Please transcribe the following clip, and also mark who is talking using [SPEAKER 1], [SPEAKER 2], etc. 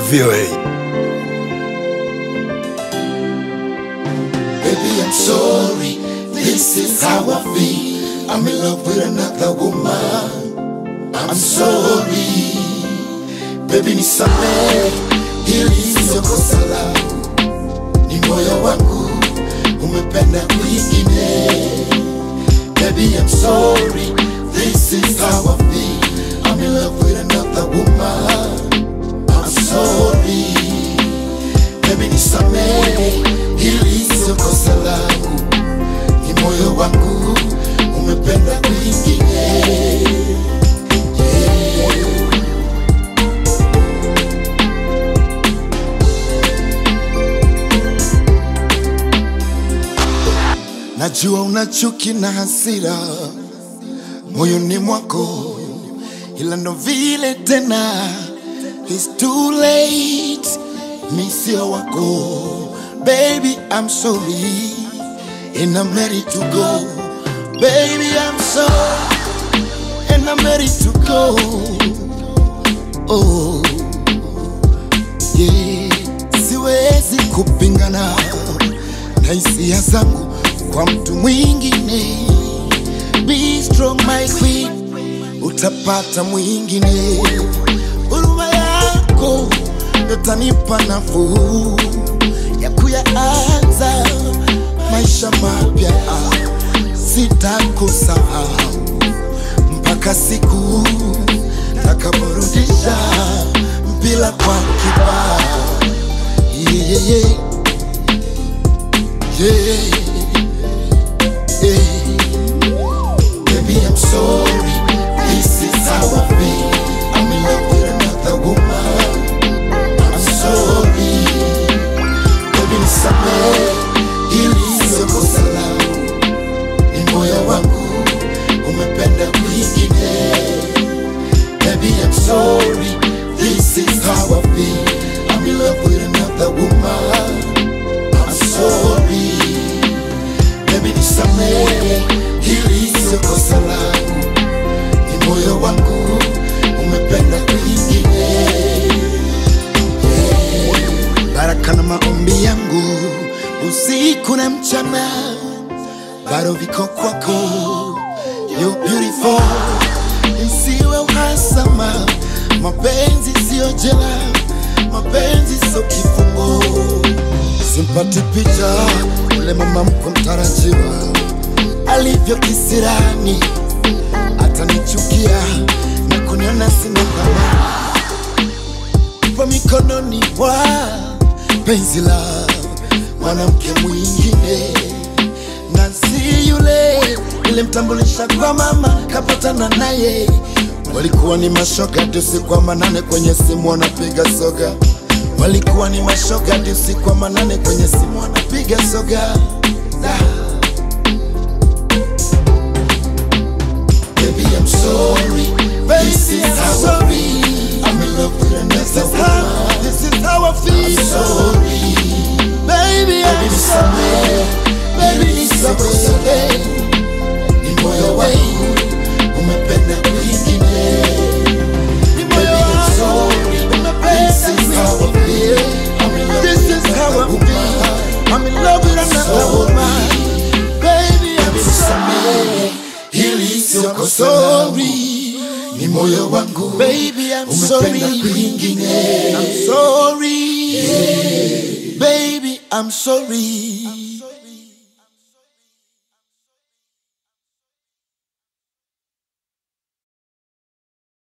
[SPEAKER 1] VOA.
[SPEAKER 2] Baby, I'm sorry. This is how I feel. I'm in love with another woman. I'm sorry. Baby, nisamehe. Hili sio kosa langu. Ni moyo wangu umependa kwingine. Baby, I'm sorry. This is how I feel. I'm in love with another woman. I'm sorry. Baby, nisamehe. Hili sio kosa langu. Ni moyo wangu umependa kwingine. Najua una chuki na hasira moyoni mwako, ila ndo vile tena, it's too late. Mi sio wako, baby, I'm sorry and I'm ready to go, baby, I'm sorry and I'm ready to go. Oh, yeah, siwezi kupingana na hisia zangu kwa mtu mwingine. Be strong my queen, utapata mwingine. Huruma yako ndo tanipa nafuu ya kuyaanza maisha mapya. Sitakusahau mpaka siku takaporudisha mpira kwa kibao. Yeah, yeah, yeah. Yeah. Yeah. Baby, I'm sorry. This is how I feel. I'm in love with another woman. I'm sorry. Baby, nisamehe. Hili sio kosa langu. Ni moyo wangu umependa kwingine. Baby, I'm sorry. This is how I feel. I'm in love with another woman. I'm sorry. Baby nisamehe, hili sio kosa langu, ni moyo wangu umependa kwingine. Yeah. Baraka na maombi yangu usiku na mchana bado viko kwako, you beautiful, isiwe uhasama, mapenzi sio jela, mapenzi sio kifungo simpati picha ule mama mko mtarajiwa alivyo kisirani, atanichukia na kuniona sina thamani kwa mikononi mwa penzi la mwanamke mwingine, na si yule nilimtambulisha kwa mama, kapatana naye walikuwa ni mashoga hadi usiku wa manane kwenye simu wanapiga soga walikuwa ni mashoga hadi usiku wa manane kwenye simu wanapiga soga da. Baby, I'm sorry. This is how I feel. I'm in love with another woman. This is how I feel. I'm sorry. Baby, I'm sorry. Baby, nisamehe. Ni moyo wangu umependa kwingine. Ni moyo wangu This is how I feel. I'm in love This is how I feel. I'm in love with another woman. Baby, I'm sorry. Hili sio kosa langu. Ni moyo wangu. Baby, I'm sorry. kwingine. I'm sorry. Baby, I'm sorry.